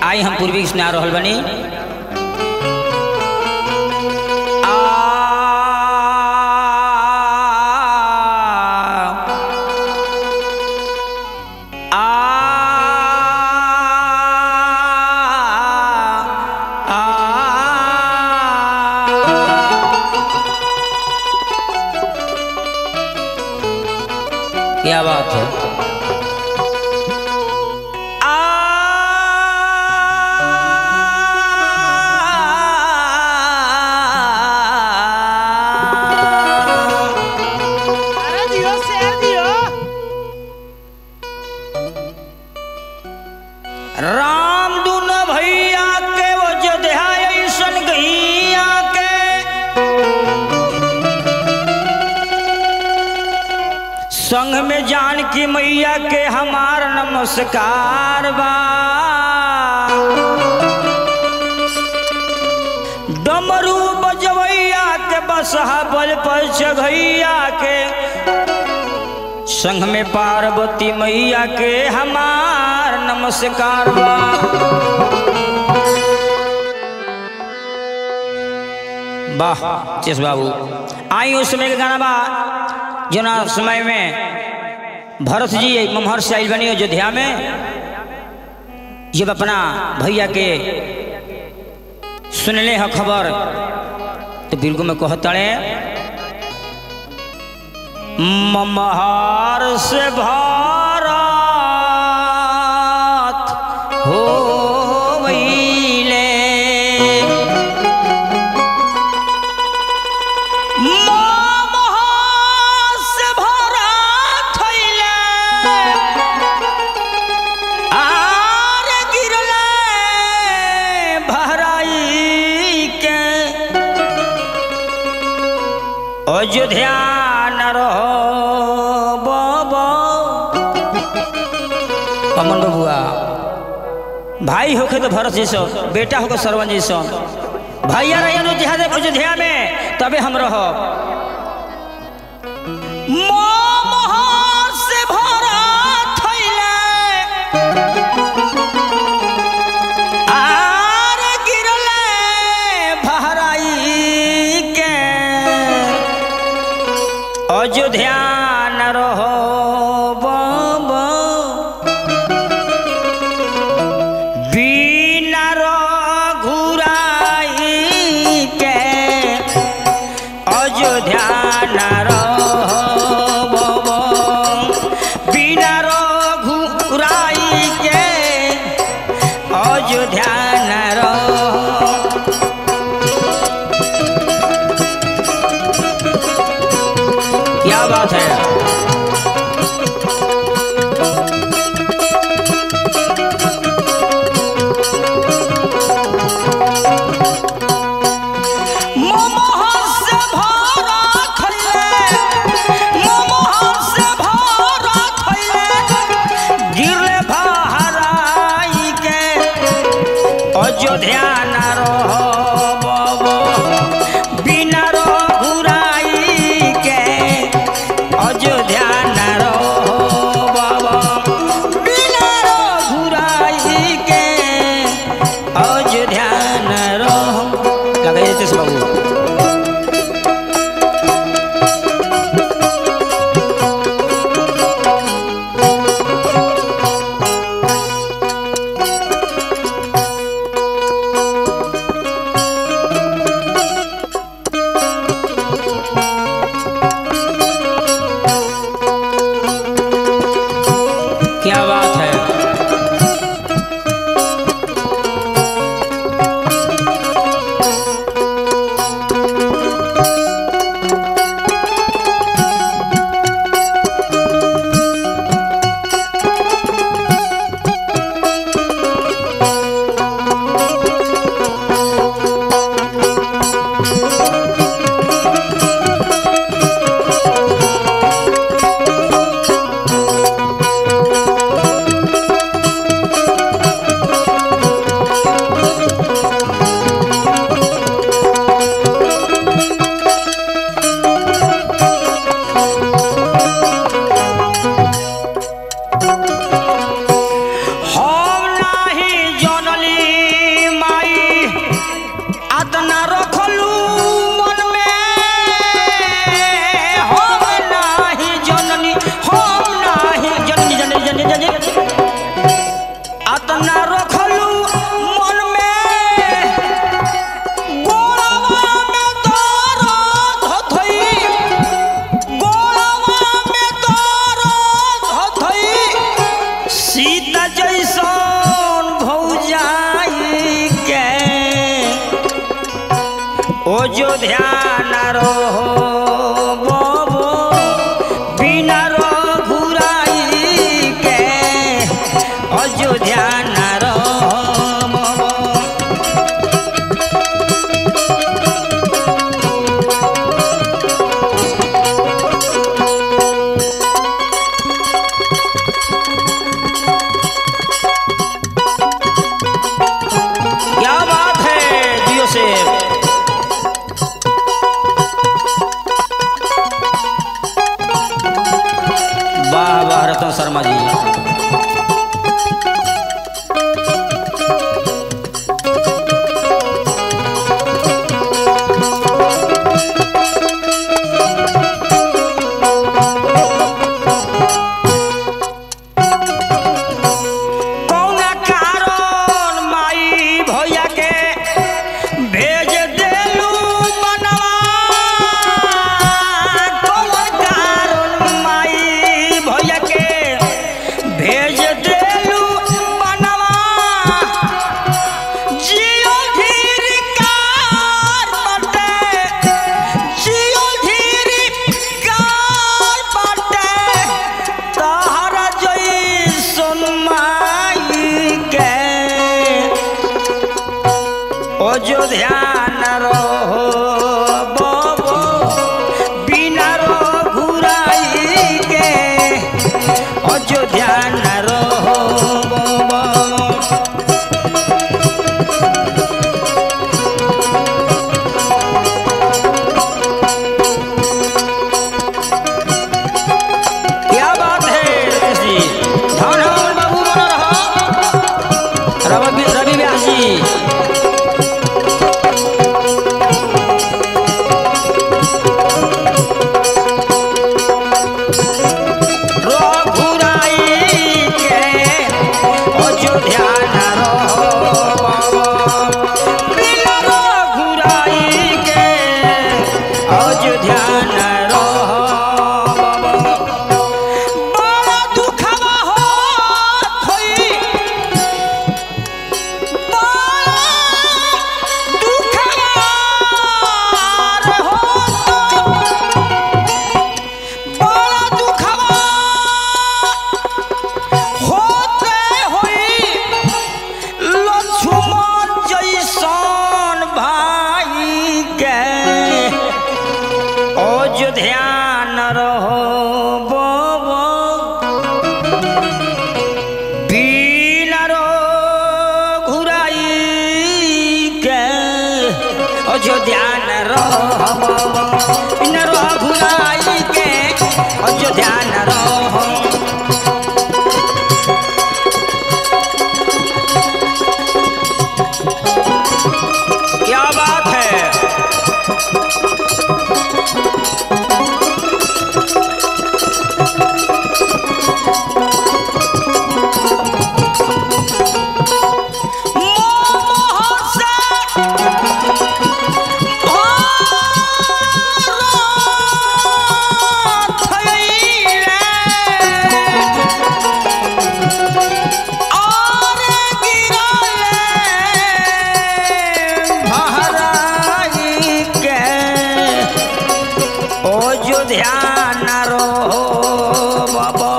आई हम पूर्वी सुना रहल बनी आ क्या बात है अरे दियो शेर दियो राम दुन भैया के वो जोध्या ऐसन गैया के संग में जान की मैया के हमार नमस्कार बा डमरू बजवैया के बसहा बल पर चघैया के संग में पार्वती मैया के हमार नमस्कार बा वाह चेस बाबू आई उस समय का गाना बा जना समय में भरत जी ममहर से आइल बनी अयोध्या में जब अपना भैया के सुनले ह खबर तो बिल्कुल में कहतड़े ममहार से भारत हो वैले ममहार से भारत होइले आर गिरले भराई के अयोध्या न रहो बाबा अमन बबुआ भाई होके तो भरत जैसो बेटा होके सरवन जैसो भैया रही अयोध्या दे अयोध्या में तबे हम रहो मोमोह से भारत होइले आर गिरले भराई के अयोध्या न रहो बाबा बिना रघुराई के अयोध्या न रहो बाबा बिना रघुराई के अयोध्या न रहो क्या बात है मोमोहर से भरा खइले मोमोहर से भरा खइले गिरले बहराई के अयोध्या न रहो बाबा बिना रघुराई के अयोध्या न रहो बाबा बिना रघुराई के अयोध्या न रहो लगाइए तेज बाबू रखलू मन में गोड़वा में दर्द हथई गोड़वा में दर्द हथई सीता जैसन भौजाई के ओ जो ध्यान रहो बाबो बिना रघुराई के अयोध्या न रहो बाबो क्या बात है जियो से वाह वाह रतन शर्मा जी कौना कारण माई भैया के भेज देलू मनवा कौन कारण माई भैया के भेज देलू मनवा जियो धीर कार बटे जियो धीर कार बटे तहरा जैसन माई के अयोध्या न रहो बाबो बिना रघुराई के अयोध्या न रहो बाबो क्या बात है रमेश जी धन हो बाबू बना रहो रवि रवि व्यास जी रघुराई के अयोध्या न रहो बाबा। बिना रघुराई के अयोध्या न रहो बाबा। बड़ा दुखवा होत होई, बड़ा दुखवा होत, बड़ा दुखवा होते होई लक्ष्मण जैसन भाई के अयोध्या न रहो बाबा बिना रघुराई के अयोध्या न रहो बाबा बिना रघुराई के अयोध्या न रहो क्या बात है मोह से भारत थैले। और गिरले महाराई के ओ जो ध्यान रहो बाबा